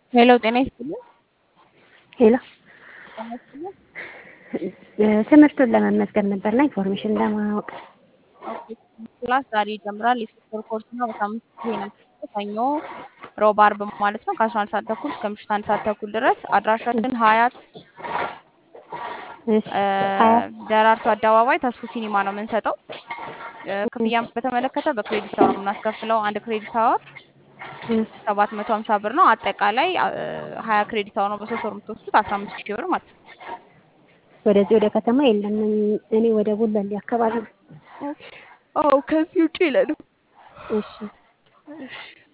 ሄሎ ጤና ይስጥልኝ። ሄሎ ጤና ይስጥልኝ። ትምህርቱን ለመመዝገብ ነበርና ኢንፎርሜሽን ለማወቅ ኦኬ ክላስ ዛሬ ይጀምራል። የሶስት ወር ኮርስ ነው። በሳምንት ጊዜ ነው የሚሰጠው። ሰኞ፣ ሮብ፣ አርብ ማለት ነው ከአስራ አንድ ሰዓት ተኩል እስከ ምሽት አንድ ሰዓት ተኩል ድረስ አድራሻችን ሀያት እሺ እ ሀያት ደራርቱ አደባባይ ተስፉ ሲኒማ ነው የምንሰጠው። እ ክፍያን በተመለከተ በክሬዲት አወር ነው የምናስከፍለው። አንድ ክሬዲት አወር ሰባት መቶ ሀምሳ ብር ነው። አጠቃላይ ሀያ ክሬዲት አወር ነው በሶስት ወር የምትወስዱት አስራ አምስት ሺህ ብር ማለት ነው። ወደዚህ ወደ ከተማ የለም። እኔ ወደ ጉለሌ አካባቢ ነው። አዎ ከዚህ ውጭ የለንም። እሺ እሺ